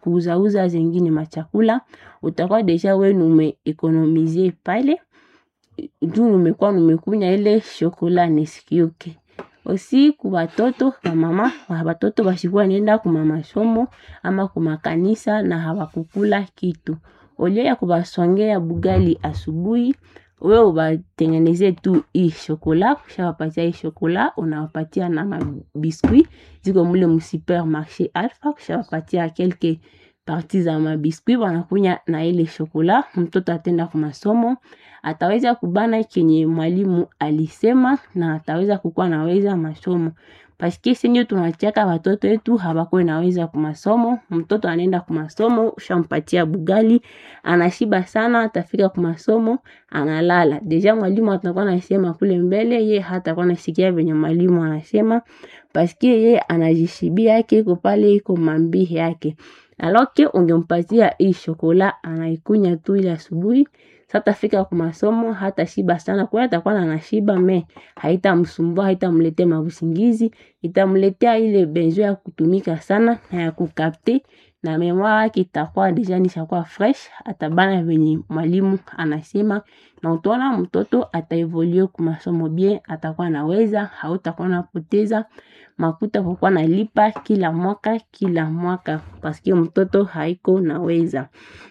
kuuzauza zengine machakula utakuwa deja we numeekonomizie pale juu numekuwa numekunya ile shokola nesikioke osi ku batoto bamama batoto bashikuwa nenda kuma masomo ama kumakanisa na hawakukula kitu olie ya kubasongea bugali asubuhi we ubatengeneze tu hii shokola kushawapatia hii shokola unawapatia na mabiskuit ziko mule msupermarché alpha kushawapatia kelke parti za mabiskuit wanakunya na ile shokola mtoto atenda kwa masomo ataweza kubana kenye mwalimu alisema na ataweza kukuwa naweza masomo paske senye tunachaka watoto wetu hawakuwe naweza kumasomo mtoto anaenda kumasomo ushampatia bugali anashiba sana atafika kumasomo analala deja mwalimu atakuwa nasema kule mbele ye hatakuwa nasikia venye mwalimu anasema paske ye anajishibia yake iko pale iko mambi yake aloke ungempatia hii shokola anaikunya tu ile asubuhi satafika kwa masomo hata shiba sana kwa atakuwa na nashiba me haitamsumbua haitamletea mabusingizi itamletea ile besoin ya kutumika sana na ya kukapte na memoire yake itakuwa deja nishakuwa fresh atabana venye mwalimu anasema na utaona mtoto ataevolue kwa masomo bien atakuwa naweza hautakuwa napoteza makuta kwa kuwa nalipa kila mwaka kila mwaka paske mtoto haiko naweza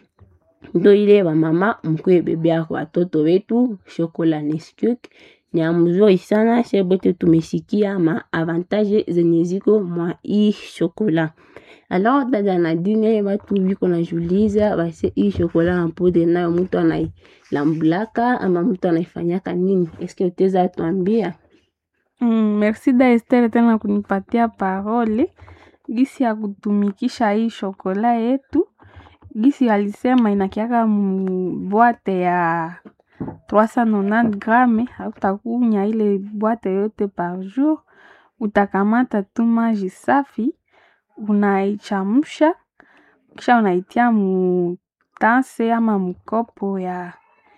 ndo ile wamama mkwe bebea kwa watoto wetu shokola Nesquik ni ya mzuri sana shebote tumesikia ma avantage zenye ziko mwa hii shokola alors dada Nadine watu biko najuliza base hii shokola na poudre nayo mtu anailambulaka ama mtu anaifanyaka nini eske uteza tuambia Mm, merci da Esther tena kunipatia parole gisi ya kutumikisha hii shokola yetu gisi alisema inakiaka mbwate ya 390 grame hautakunya ile bwate yote par jour utakamata tu maji safi unaichamusha kisha unaitia mutanse ama mkopo ya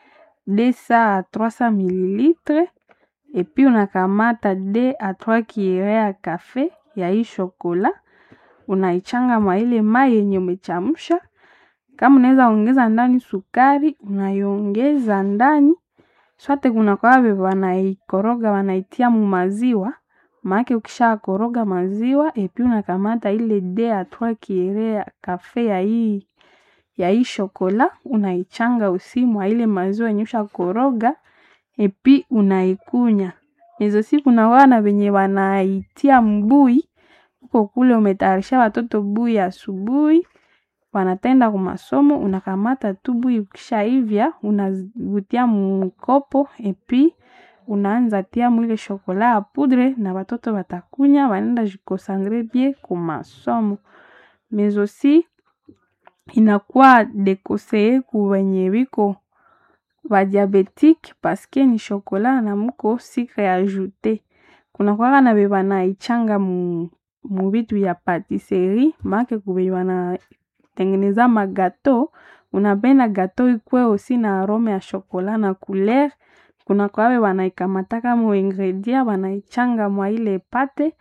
desa 300 mililitre epi unakamata de a 3 kiere ya kafe ya hii shokola unaichanga mwa ile mai yenye umechamsha kama unaweza ongeza ndani sukari unaiongeza ndani swate kuna kwawe wanaikoroga wanaitia mu maziwa maake ukisha koroga maziwa epi unakamata ile de ya 3 kiere ya kafe ya hii ya hii shokola unaichanga usi mwa ile maziwa yenye ushakoroga epi unaikunya hizo siku na wana wenye wanaitia mbui huko kule umetayarisha watoto bui asubuhi wanatenda kwa masomo unakamata tu bui ukishaivya unavutia mkopo epi unaanza tia mwile shokola ya poudre na watoto watakunya wanaenda jikosandre bie ku masomo mais aussi inakuwa dekoseye ku wenye wiko ba diabetique paske ni shokola na muko sucre ajoute kuna kwaka na be banaichanga mu mu vitu ya patisserie make kube wanatengeneza magato unapenda gato ikwe osi na arome ya shokola na couleur kuna kwawe wanaikamataka mu ingredient wanaichanga mwa ile pate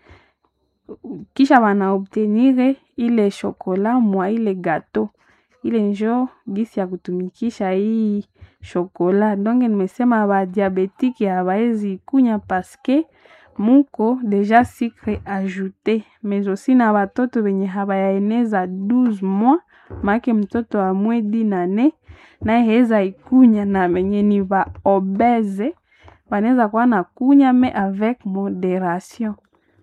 kisha wanaobtenire ile shokola mwa ile gato ile njo gisi ya kutumikisha hii shokola donge nimesema ba diabetike habaezi kunya paske muko deja sucre ajoute mais aussi na batoto benye habayaeneza 12 mois make mtoto wa mwedi nane naye heza ikunya na benye ni ba obese banaweza kuwa na kunya me avec moderation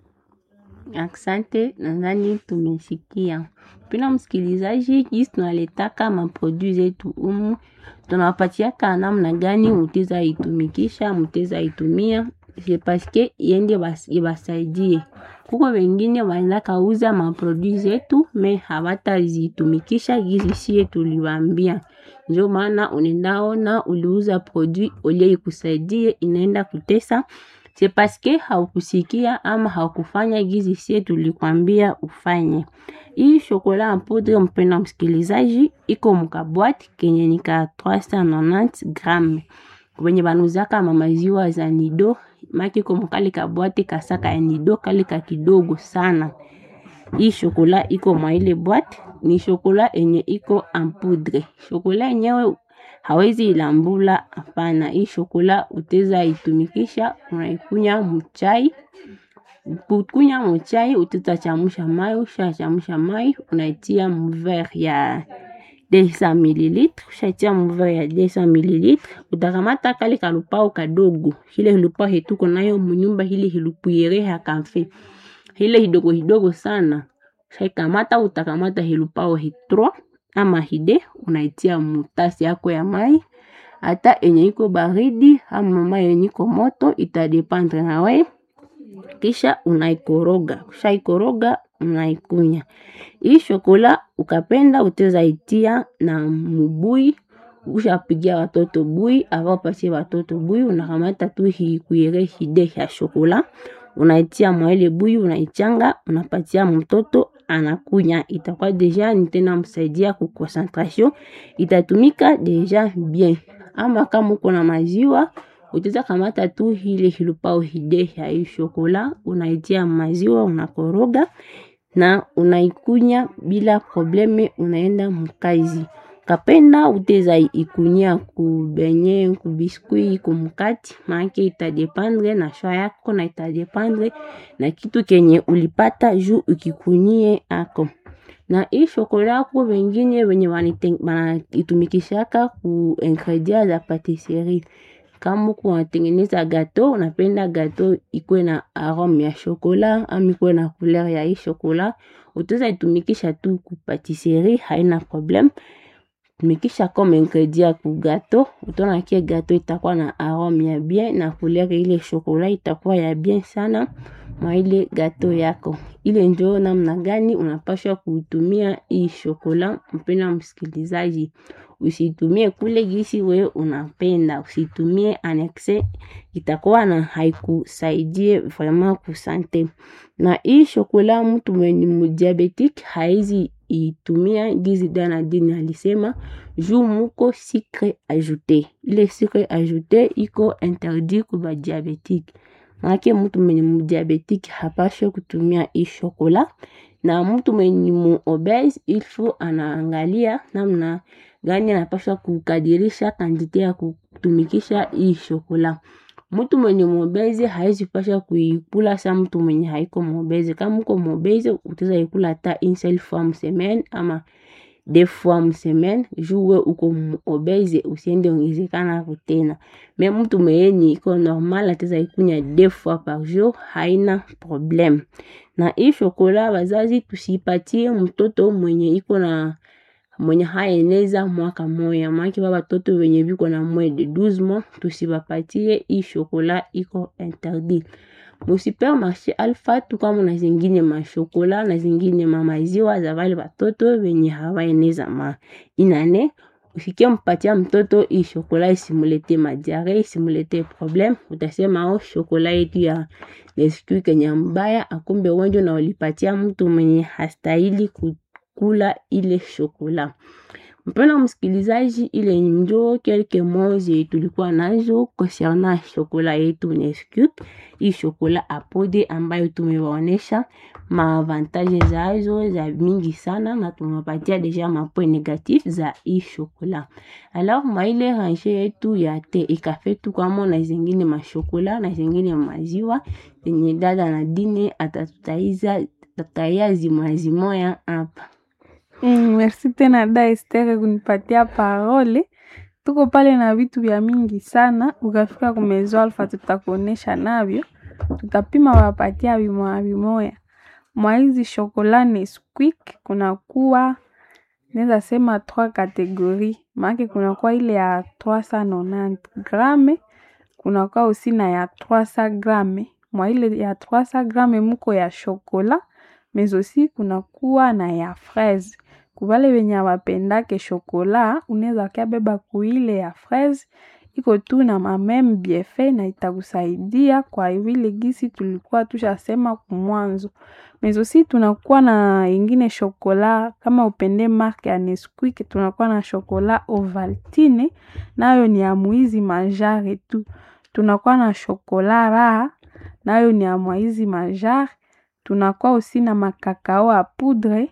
Asante, nadhani tumesikia. Pina msikilizaji, jinsi tunaletaka maprodui zetu umu, tunawapatiaka namna gani muteza itumikisha, muteza itumia, c'est paske iende bas- ibasaidie. Kuko wengine wanaenda kauza maprodui zetu me hawatazitumikisha gizi sie tuliwaambia. Ndio maana unaendaona uliuza produit olie ikusaidie, inaenda kutesa c'est paske haukusikia ama haukufanya gizi sie tulikwambia ufanye. Hii shokola en poudre, mpenda msikilizaji, iko mukabwati kenye ni ka 390 gramme wenye banuzaka mamaziwa za nido maki iko mukali kabwate kasaka ya nido kale ka kidogo sana. Hii shokola iko mwa ile bwate ni shokola enye iko en poudre. Shokola yenyewe hawezi ilambula, hapana. Hii shokola utaweza itumikisha, unaikunya mchai. Kukunya mchai utachemsha mai, ukishachemsha mai unaitia mverre ya 200 ml. Ukishatia mverre ya 200 ml, utakamata kale kalupao kadogo, ile hilupao hetuko nayo munyumba, ile hilupuyere ya kamfe, ile hidogo hidogo sana. Ukishakamata utakamata hilupao hitro ama hide, unaitia mutasi yako ya mai, hata enye iko baridi ama mai yenye iko moto, itadependre na wewe kisha unaikoroga. Ukishaikoroga unaikunya. Hii shokola ukapenda utaweza itia na mubui. Ukishapigia watoto bui, ava upatie watoto bui, unakamata tu hii kuyere hide ya shokola, unaitia mwa ile bui, unaichanga, unapatia mtoto anakunya. Itakuwa deja ni tena msaidia ku concentration, itatumika deja bien. Ama kama uko na maziwa utaweza kamata tu ile hilupao hide ya hii shokola, unaitia maziwa, unakoroga na unaikunya bila probleme, unaenda mkazi. Kapenda utaweza ikunyia ku benye, ku biskuit, ku mkati, maanake itadependre na choix yako na itadependre na kitu kenye ulipata juu ukikunyie ako. Na hii shokola kuko wengine wenye wanaitumikishaka ku ingredient za patisserie. Kama uko unatengeneza gateau, unapenda gateau ikuwe na arome ya shokola ama ikuwe na couleur ya hii shokola, utaweza itumikisha tu ku patisserie, haina probleme. Tumikisha comme ingredient ku gateau, utaona ke gateau itakuwa na arome ya bien na couleur ile shokola itakuwa ya bien sana mwa ile gateau yako. Ile ndio namna gani unapaswa kutumia hii shokola. Mpendwa msikilizaji, usitumie kule gisi we unapenda, usitumie annexe, itakuwa na haikusaidie vraiment ku sante. Na hii shokola mtu mwenye mdiabetique hawezi itumia gizi dana dini alisema juu muko sucre ajouté. Ile sucre ajouté iko interdit ku ba diabetique. Maanake mtu mwenye mdiabetique hapaswi kutumia hii shokola, na mtu mwenye mu obese il faut anaangalia namna gani anapaswa kukadirisha kantite ya kutumikisha hii shokola. Mtu mwenye mobese hawezi pasha kuikula sa mtu mwenye haiko mobese. Kama uko mobese utaweza ikula hata une seule fois msemaine ama deux fois msemaine juu we uko obese usiende ongezekana hapo tena. Me mtu mwenye iko normal ataweza ikunya deux fois par jour, haina probleme. Na hii shokola wazazi tusipatie mtoto mwenye iko na mwenye haeneza mwaka moya, maanake ba batoto wenye biko na moins de 12 mois tusibapatie hii shokola, iko interdit. Mu supermarché Alpha tu kama na zingine mashokola na zingine mamaziwa za wale batoto wenye hawaeneza ma inane, usikie mpatia mtoto hii shokola isimulete madiare, isimulete probleme. Utasema oh, shokola yetu ya Nesquik kenye mbaya, akumbe wenjo na ulipatia mtu mwenye hastahili kukula ile shokola. Mpendwa msikilizaji, ile njo quelques mots zenye tulikuwa nazo concernant shokola yetu Nesquik, hii shokola apode ambayo tumewaonesha maavantage zazo za mingi sana, na tumewapatia deja mapoint negatif za hii shokola. Alors maile range yetu ya te ikafe tu kama na zingine mashokola na zingine maziwa zenye dada na dine atatutaiza tataya zimwazimoya hapa. Mm, merci tena da Esther kunipatia parole. Tuko pale na vitu vya mingi sana, ukafika kumezo Alpha tutakuonesha navyo, tutapima wapatia vimoya vimoya. Mwa hizi shokola Nesquik kunakuwa naweza sema trois categories, maanake kunakuwa ile ya 390 grame, kunakuwa usi na ya 300 grame. Mwa ile ya 300 grame muko ya shokola mais aussi kunakuwa na ya fraise. Kubale wenye hawapendake shokola, unaweza kabeba kuile ya fraise, iko tu na mameme bienfait na itakusaidia kwa vile gisi tulikuwa tushasema kumwanzo. Mais aussi tunakuwa na ingine shokola kama upende marke ya Nesquik, tunakuwa na shokola Ovaltine nayo ni ya muizi majare tu. Tunakuwa na shokola raha nayo ni ya mwizi majare. Tunakuwa usi na makakao ya poudre,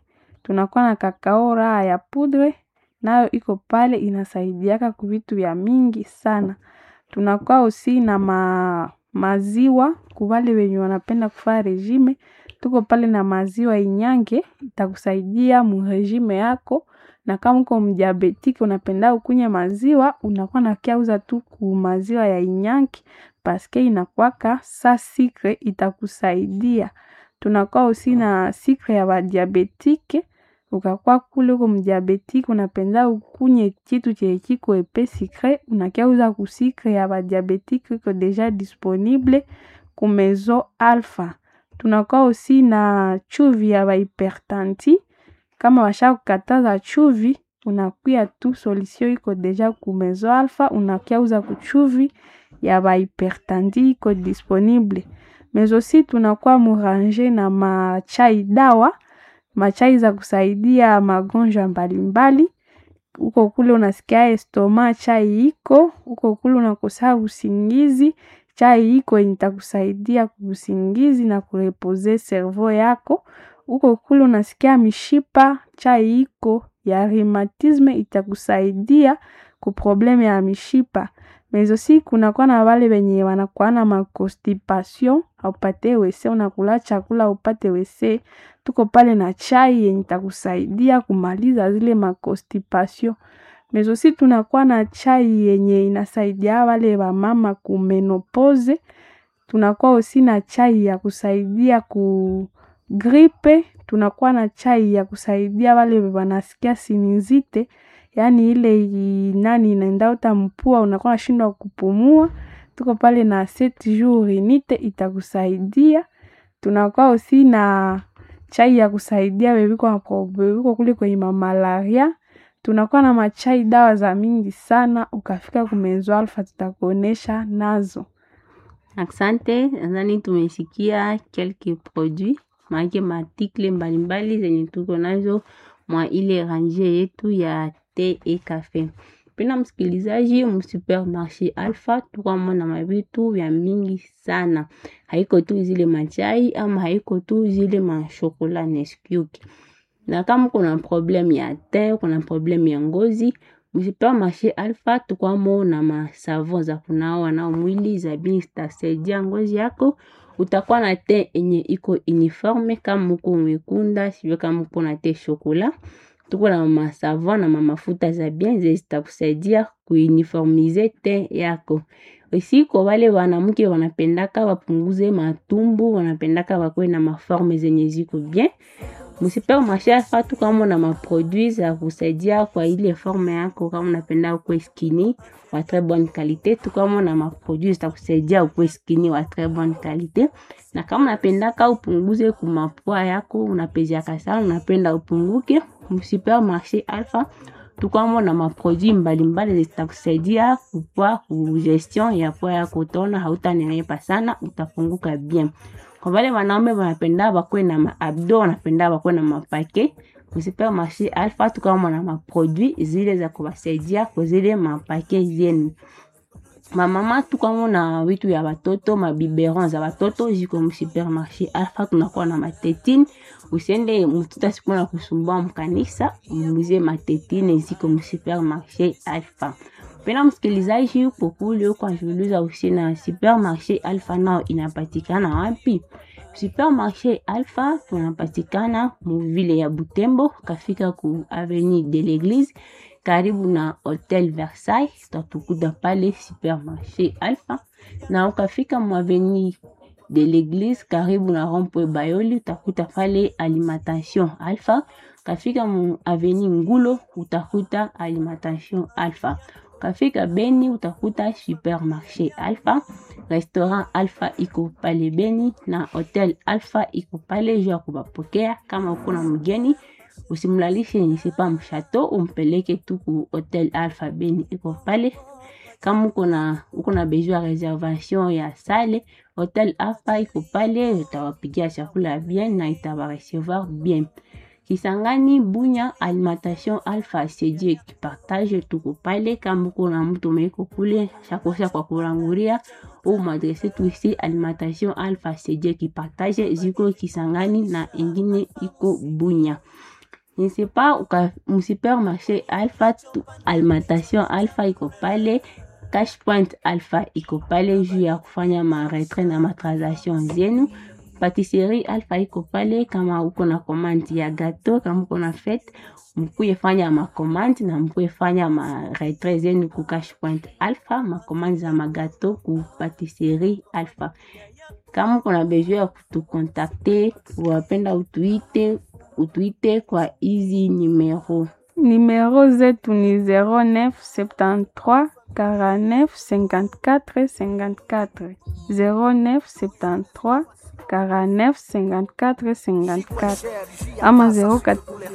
tunakuwa na kakao raha ya pudre nayo iko pale inasaidiaka kuvitu vya mingi sana tunakuwa usi na ma, maziwa kuvale wenye wanapenda kufaa regime tuko pale na maziwa inyange itakusaidia muregime yako na kama uko mdiabetiki unapenda ukunya maziwa unakuwa nakiauza tu ku maziwa ya inyange paske inakwaka sa sikre itakusaidia tunakuwa usi na sikre ya badiabetike ukakuwa kule uko mdiabetike unapenda ukunye kitu chenye kiko epe sikre unakiauza ku sikre ya badiabetike iko deja disponible ku maison alpha tunakuwa usi na chuvi ya bahipertanti kama washa kukataza chuvi unakuya tu solution iko deja ku maison alpha unakiauza kuchuvi ya bahipertanti iko disponible mais aussi tunakuwa murange na machai dawa machai za kusaidia magonjwa mbalimbali uko kule unasikia estoma chai iko uko kule unakosa usingizi chai iko yenye itakusaidia kuusingizi na kurepoze cerveau yako uko kule unasikia mishipa chai iko ya rheumatisme itakusaidia ku probleme ya mishipa mais aussi kunakuwa na wale wenye wanakuwa na maconstipation aupate wese unakula chakula upate wese tuko pale na chai yenye itakusaidia kumaliza zile maconstipation mais aussi tunakuwa na chai yenye inasaidia wale wamama kumenopose tunakuwa usi na chai ya kusaidia ku gripe tunakuwa na chai ya kusaidia wale wanasikia sinizite yaani ile nani inaenda uta mpua unakuwa nashindwa kupumua tuko pale na set jour inite itakusaidia tunakuwa usi na chai ya kusaidia weviko weviko kule kwenye mamalaria tunakuwa na machai dawa za mingi sana ukafika kumezo alfa tutakuonesha nazo Asante, nadhani tumesikia kelke produit maake maartikle mbalimbali zenye tuko nazo mwa ile range yetu ya te e kafe. Pena msikilizaji, msupermarché Alpha tukwamo na mavitu vya mingi sana, haiko tu zile machai ama haiko tu zile mashokola Nesquik. Na kama kuna problem ya te, kuna problem ya ngozi msupermarché Alpha tukwamo na masavon za kunawa nao mwili za bien zitasaidia ngozi yako utakuwa na te enye iko uniforme kama uko mwekunda sivyo kama uko na te shokola tuko na masavon na mamafuta za bien ze zitakusaidia kuuniformize te yako osi kwa wale wanamke wanapendaka wapunguze matumbu wanapendaka wakuwe na maforme zenye ziko bien msupermarché Alpha tukamo na maproduit za kusaidia kwa ile forme yako kama unapenda ukwe skinny wa très bonne qualité tukamo na maproduit zitakusaidia ukwe skinny wa très bonne qualité na kama unapendaka upunguze kumapua yako unapeziaka sana unapenda upunguke msupermarché Alpha tukwamo na maproduit mbalimbali zitakusaidia kupwa kugestion ya pua yako utaona hautanenepa sana utapunguka bien kwa wale wanaume wanapenda bakwe na maabdo wanapenda bakwe na mapake msupermarché Alpha tukamo na maproduit zile za kuwasaidia kwa zile mapake zenu mamama tukwamo na vitu ya watoto mabiberon za watoto ziko msupermarché Alpha tunakuwa na matetine usiende mtoto asikuwa na kusumbua mkanisa umuze matetine ziko msupermarché Alpha pena msikilizaji uko kule uko ajiuliza usi na supermarché Alpha nao inapatikana wapi? Supermarché Alpha tunapatikana muvile ya Butembo, kafika ku avenue de l'Eglise karibu na Hotel Versailles, utatukuta pale supermarché Alpha, na ukafika mu avenue de l'Eglise karibu na Rond-Point Bayoli, utakuta pale alimentation Alpha. Kafika mu avenue Ngulo, utakuta alimentation Alpha ukafika Beni utakuta supermarché Alpha, restaurant Alpha iko pale Beni na hotel Alpha iko pale juu ya kubapokea. Kama uko na mgeni usimlalishe nisepa mshato, umpeleke tu ku hotel Alpha Beni iko pale. Kama uko na uko na besoin ya reservation ya sale, hotel Alpha iko pale, utawapikia chakula bien na itabarecevoir bien. Kisangani Bunya alimentation Alpha CJ kipartage tuko pale. Kama uko na mtu meiko kule shakosha kwa kuranguria au madrese tu isi alimentation Alpha CJ kipartage ziko Kisangani na ingine iko Bunya. je sais pas uka msupermarché Alpha tu, alimentation Alpha iko pale Cash Point Alpha iko pale juu ya kufanya maretre na matransaction zenu. Patisserie Alpha iko pale kama uko na komandi ya gato, kama uko na fete mkuye fanya makomandi na mkuye fanya maretre zenu ku Cash Point Alpha, makomandi za magato ku Patisserie Alpha. Kama uko na besoin ya kutukontakte, wapenda utuite utuite kwa hizi numero Numero zetu ni 09 73 49 54 54 09 73 49 54 54 ama 04